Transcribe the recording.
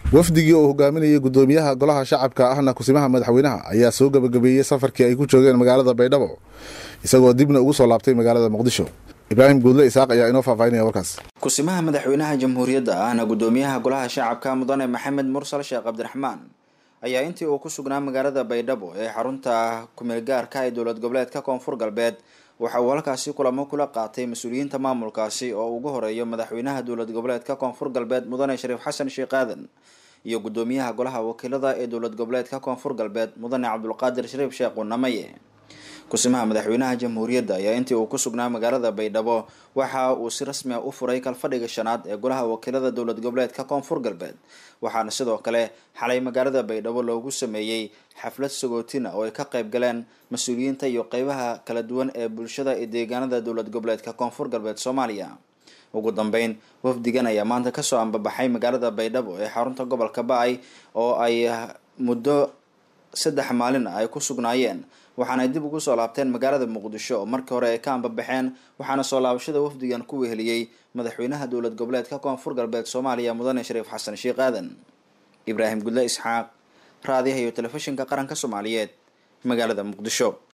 wafdigii oo hogaaminayay gudoomiyaha golaha shacabka ahna kusimaha madaxweynaha ayaa soo gabagabeeyey safarkii ay ku joogeen magaalada baydhabo isagoo dibna ugu soo laabtay magaalada muqdisho ibraahim guudle isaaq ayaa inoo faahfaahinaya warkaas kusimaha madaxweynaha jamhuuriyadda ahna gudoomiyaha golaha shacabka mudane maxamed mursal sheekh cabdiraxmaan ayaa intii uu ku sugnaa magaalada baydhabo ee xarunta kumeelgaarka ee dowlad goboleedka koonfur galbeed waxa uu halkaasi kulamo kula qaatay mas-uuliyiinta maamulkaasi oo ugu horeeyo madaxweynaha dowlad goboleedka koonfur galbeed mudane shariif xasan sheekh aadan iyo gudoomiyaha golaha wakiilada ee dowlad goboleedka koonfur galbeed mudane cabdulqaadir shariif sheekh unamaye kusimaha madaxweynaha jamhuuriyadda ayaa intii uu ku sugnaa magaalada baydhabo waxa uu si rasmi a u furay kalfadhiga shanaad ee golaha wakiilada dowlad goboleedka koonfur galbeed waxaana sidoo kale xalay magaalada baydhabo loogu sameeyey xaflad sagootina oo ay ka qayb galeen mas-uuliyiinta iyo qeybaha kala duwan ee bulshada ee deegaanada dowlad goboleedka koonfur galbeed soomaaliya ugu dambeyn wafdigan ayaa maanta kasoo ambabaxay magaalada baydhabo ee xarunta gobolka ba-ay oo ay muddo saddex maalin ay ku sugnaayeen waxaana ay dib ugu soo laabteen magaalada muqdisho oo markii hore ay ka ambabaxeen waxaana soo laabashada wafdigan ku weheliyey madaxweynaha dowlad goboleedka koonfur galbeed soomaaliya mudane shariif xasan sheekh aadan ibraahim gudle isxaaq raadiyaha iyo telefishinka qaranka soomaaliyeed magaalada muqdisho